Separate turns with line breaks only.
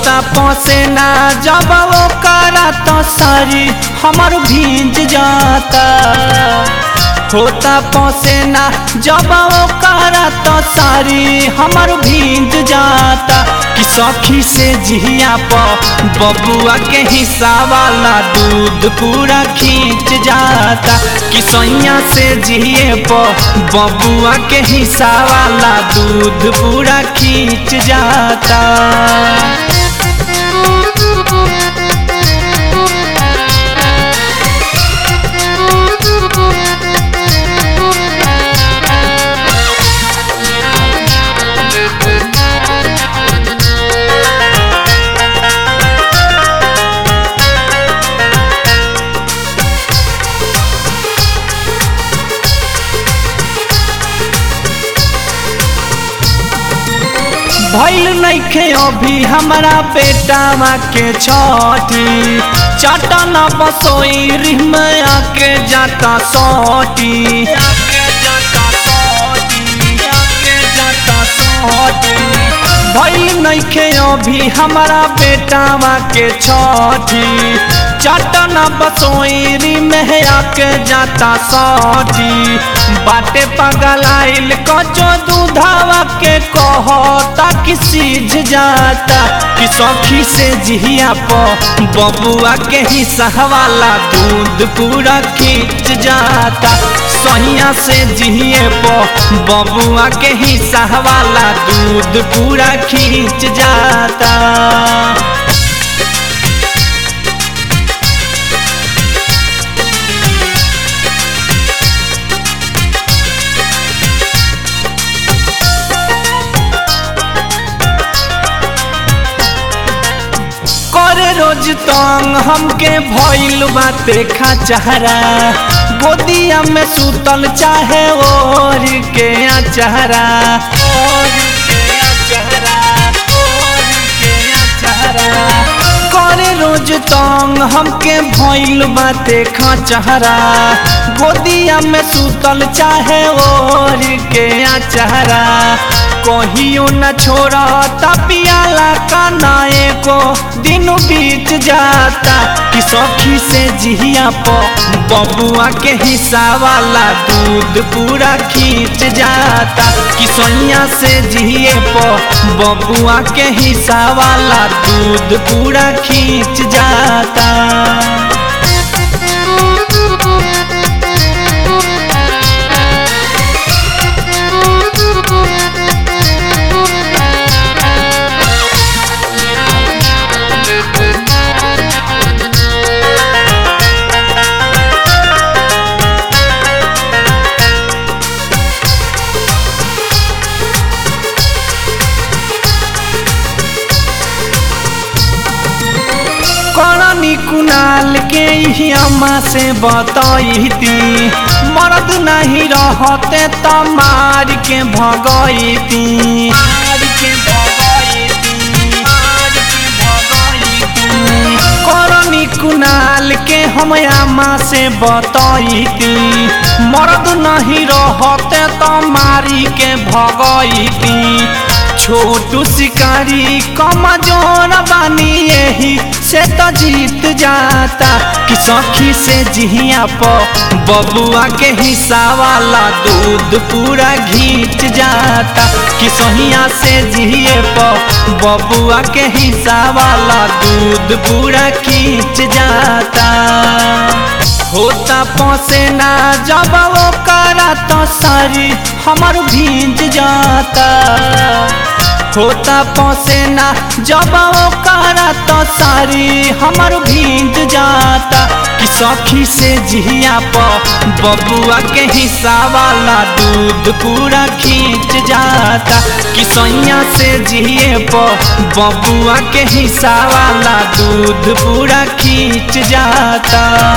होता पसेना जब वो करा तो सारी हमर भींज जाता होता पसेना जब वो करा तो सारी हमर भींज जाता कि सखी से जिया प बबुआ के हिस्सा वाला दूध पूरा खींच जाता कि सैया से जिए प बबुआ के हिस्सा वाला दूध पूरा खींच जाता भैल नइखे अभी हमारा बेटावा के छठी चटन बसोई रिम आके जाता सोटी भैल नइखे अभी हमारा बेटावा के छठी चटन बसोई रिम आके जाता सोटी बाटे पगलाइल कचो दूधावा के कहता कि सीझ जाता कि सखी से जिया प बबुआ के हिस्सा वाला दूध पूरा खींच जाता सहिया से जिए प बबुआ के हिस्सा वाला दूध पूरा खींच जाता करे रोज तंग हमके भइल बाते खचहरा गोदिया में सुतल चाहे ओर के अचहरा करे रोज तंग हमके भइल बाते खचहरा गोदिया में सुतल चाहे ओर के अचहरा कहियो न छोड़ा पियाला काना एको दिन बीत जाता कि सखी से जिया प बबुआ के हिस्सा वाला दूध पूरा खींच जाता कि सैया से जिए प बबुआ के हिस्सा वाला दूध पूरा खींच जाता करनी कुनाल के ही अम्मा से बतैती मर्द नहीं रहते त मार के भगैती करनी कुनाल के हम अम्मा से बतैती मर्द नहीं रहते त मारी के भगैती छोटू शिकारी कमजोर बानी यही से तो जीत जाता कि सखी से जिया प बबुआ के हिस्सा वाला दूध पूरा घींच जाता कि सहिया से जिए प बबुआ के हिस्सा वाला दूध पूरा खींच जाता होता पसेना जब वो करा तो सारी हमर भींज जाता होता पसेना जब वो करा तो सारी हमर भींज जाता कि सखी से जिया प बबुआ के हिस्सा वाला दूध पूरा खींच जाता कि सैया से जिए प बबुआ के हिस्सा वाला दूध पूरा खींच जाता